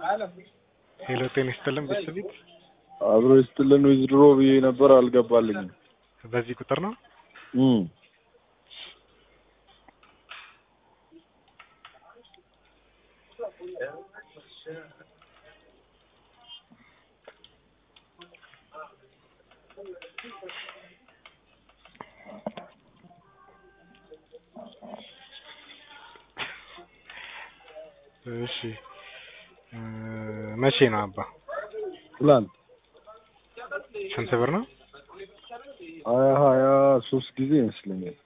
ሄሎ ጤና ይስጥልን ቤተሰቢት አብሮ ይስጥልን ዊዝድሮ ብዬ ነበር አልገባልኝም። በዚህ ቁጥር ነው እም እሺ እ መቼ ነው አባ ትላንት ስንት ብር ነው ሀያ ሀያ ሶስት ጊዜ ይመስለኛል።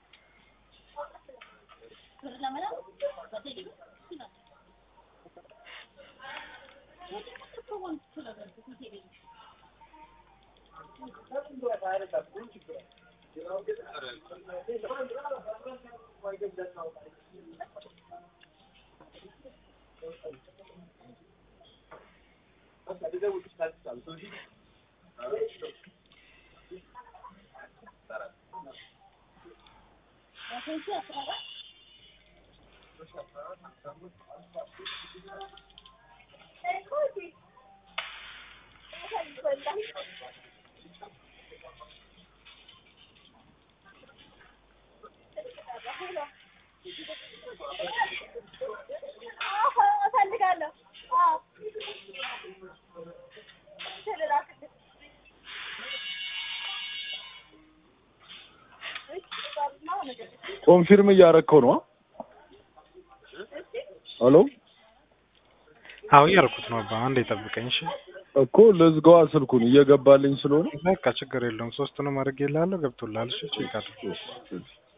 ኮንፊርም እያረከው ነው? ሄሎ አዎ እያልኩት ነው አባ አንዴ ጠብቀኝ እሺ እኮ ልዝጋዋ ስልኩን እየገባልኝ ስለሆነ በቃ ችግር የለውም ሶስቱንም አድርጌልሃለሁ ገብቶልሃል እሺ ቼክ አድርግ እሺ፣ እሺ።